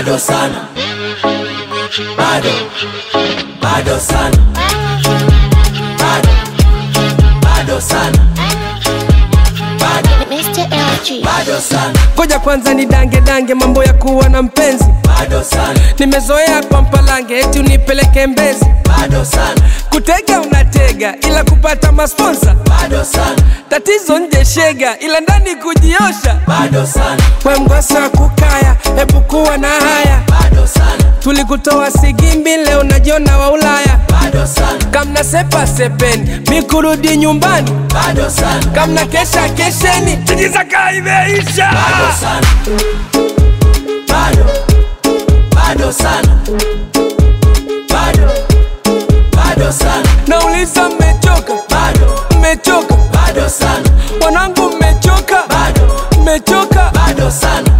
bado sana, bado bado sana, bado bado sana, bado Mr. LG. bado sana, Ngoja kwanza ni dange dange mambo ya kuwa na mpenzi, bado sana, nimezoea kwa mpalange eti unipeleke Mbezi, bado sana, kutega unatega ila kupata masponsa, bado sana, tatizo nje shega ila ndani kujiosha. bado sana, We mgosa kukaya, hebu kuwa na haya, bado sana, tulikutoa Sigimbi leo najiona wa Ulaya, bado sana, kamna sepa sepeni mi kurudi nyumbani, bado sana, kamna kesha kesheni tijizaka imeisha. bado sana, bado bado sana, bado bado sana, Nauliza mmechoka, bado mmechoka bado sana, wanangu, mmechoka, bado mmechoka. bado sana.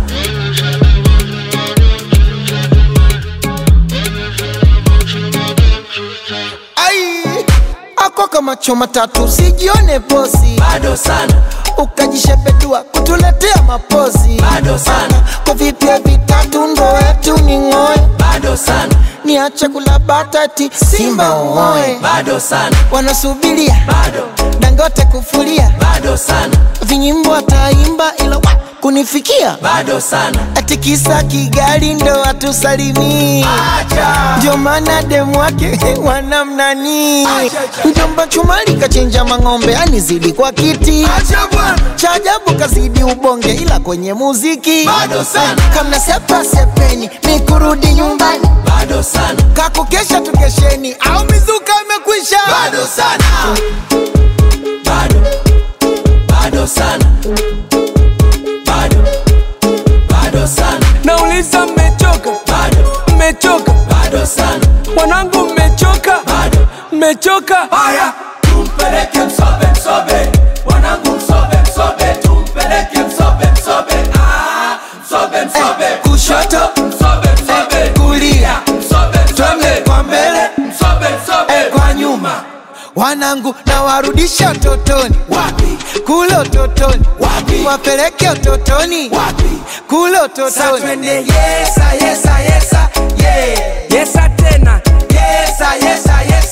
ai ako kama choma tatu usijione posi bado sana, ukajishepedua kutuletea mapozi Bado sana. kwa vipya vitatu ndo wetu ni ng'oe bado sana, niache kula batati simba uoe bado sana, wanasubiria bado dangote kufulia bado sana, vinyimbo ataimba ila wa, kunifikia bado sana, ati kisa kigali ndo atusalimii ndio maana demu wake wanamnani mjomba chumali kachinja mang'ombe anizidi kwa kiti cha ajabu kazidi ubonge ila kwenye muziki Bado sana. kamna sepa sepeni ni kurudi nyumbani bado sana, kakukesha tukesheni au mizuka imekwisha bado sana, bado bado sana, bado bado sana, Nauliza mmechoka, bado mmechoka bado sana, wanangu, mmechoka, bado mmechoka. haya, tumpeleke msobe msobe, wanangu msobe msobe, tumpeleke msobe msobe, ah, msobe msobe, kushoto msobe msobe, kulia msobe twende msobe, kwa mbele msobe msobe, kwa nyuma wanangu na warudisha utotoni wapi kule utotoni Wapi? wapeleke utotoni wapi kule Sa utotoni twende yesa yesa yesa yeah Yesa tena, yesa yesa yesa